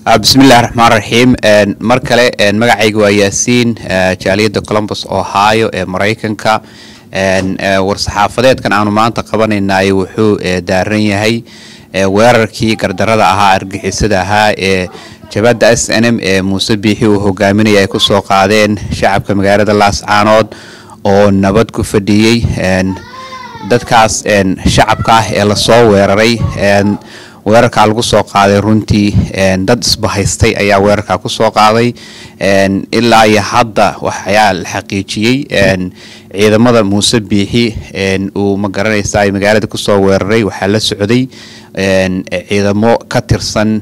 bismillahi raxmaan raxiim mar kale magacayga waa yaasiin jaaliyadda colombus ohio ee maraykanka war-saxaafadeedkan aanu maanta qabanaynaay wuxuu daaran yahay weerarkii gardarada ahaa argixisada ahaa ee jabadda s n m ee muuse biixi uu hogaaminaya ay kusoo qaadeen shacabka magaalada laascaanood oo nabad ku fadhiyey dadkaas shacabka ah ee lasoo weeraray weerarkaa lagu soo qaaday runtii dad isbahaystay ayaa weerarkaa kusoo qaaday ilaa iyo hadda waxayaa la xaqiijiyey ciidamada muuse biixi uu ma garanaysa magaalada kusoo weeraray waxaa la socday ciidamo ka tirsan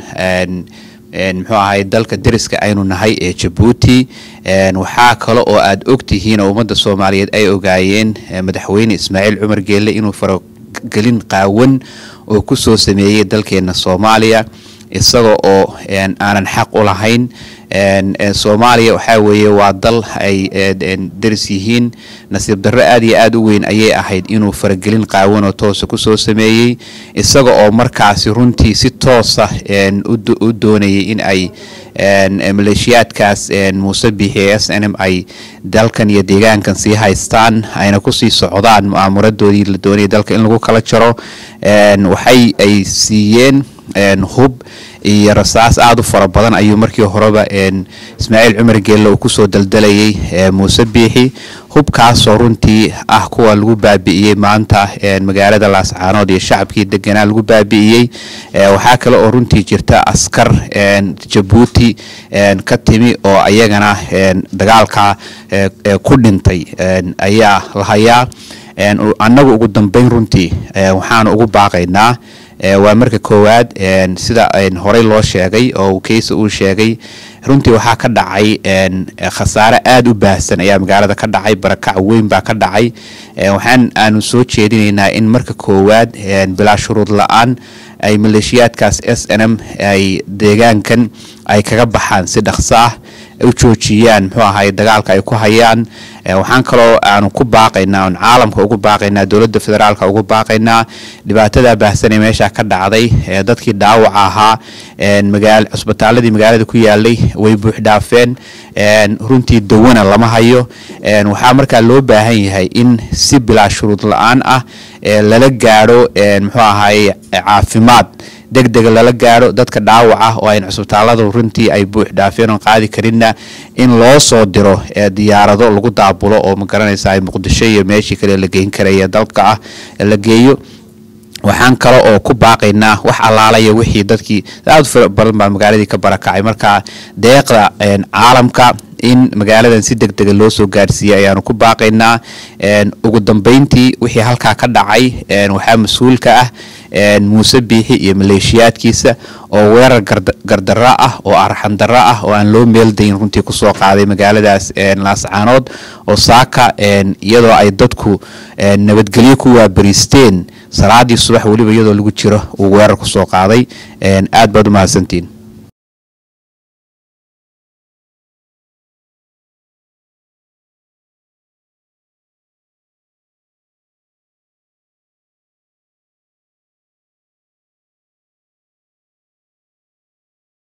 muxuu ahay dalka deriska aynu nahay ee jabuuti waxaa kale oo aad ogtihiin oo ummadda soomaaliyeed ay ogaayeen madaxweyne ismaaciil cumar geelle inuu faragelin qaawan oo kusoo sameeyey dalkeena soomaaliya isaga oo aanan xaq u lahayn soomaaliya waxaa weeye waa dal ay deris yihiin nasiib darro aad iyo aad u weyn ayay ahayd inuu faragelin qaawan oo toosa kusoo sameeyey isaga oo markaasi runtii si toosa u doonayay in ay maleeshiyaadkaas muuse biixi ee s n m ay dalkan iyo deegaankan sii haystaan ayna kusii socdaan mu'aamuradoodii la doonayay dalka in lagu kala jaro waxay ay siiyeen hub iyo rasaas aada u fara badan ayuu markii horeba ismaaciil cumar geelle uu kusoo daldalayay muuse biixi hubkaasoo runtii ah kuwa lagu baabi'iyey maanta magaalada laascaanood iyo shacabkii deganaa lagu baabi'iyey waxaa kale oo runtii jirta askar jabuuti ka timi oo ayagana dagaalka ku dhintay ayaa la hayaa annagu ugu dambeyn runtii waxaanu ugu baaqaynaa waa marka koowaad sida horey loo sheegay oo keysa uu sheegay runtii waxaa ka dhacay khasaare aada u baahsan ayaa magaalada ka dhacay barakac weyn baa ka dhacay waxaan aanu soo jeedinaynaa in marka koowaad bilaa shuruud la-aan ay maleeshiyaadkaas s n m ay deegaankan ay kaga baxaan si dhaqso ah u joojiyaan muxuu ahay dagaalka ay ku hayaan waxaan kaloo aanu ku baaqaynaa on caalamka ugu baaqaynaa dowladda federaalka ugu baaqaynaa dhibaatada baahsanee meesha ka dhacday dadkii dhaawaca ahaa magaa cusbitaaladii magaalada ku yaalay way buuxdhaafeen runtii dawana lama hayo waxaa markaa loo baahan yahay in si bilaa shuruud la-aan ah lala gaadho muxuu ahay caafimaad deg dega lala gaadho dadka dhaawac ah oo ayn cusbitaalada runtii ay buux dhaafeen oon qaadi karinna in loo soo diro diyaarado lagu daabulo oo ma garanaysa muqdisho iyo meeshii kale la geyn karaya dalka ah la geeyo waxaan kale oo ku baaqaynaa wax allaalaya wixii dadkii aad fara badan baa magaaladii ka barakacay marka deeqda caalamka in magaaladan si deg dega loo soo gaarsiiyey ayaanu ku baaqaynaa ugu dambeyntii wixii halkaa ka dhacay waxaa mas-uulka ah muuse biixi iyo maleeshiyaadkiisa oo weerar gardaro ah oo arxandaro ah oo aan loo meeldayn runtii kusoo qaaday magaaladaas laascaanood oo saaka iyadoo ay dadku nabadgelyo ku waabariisteen salaadii subax weliba iyadoo lagu jiro uu weerar kusoo qaaday aad baad u mahadsantiin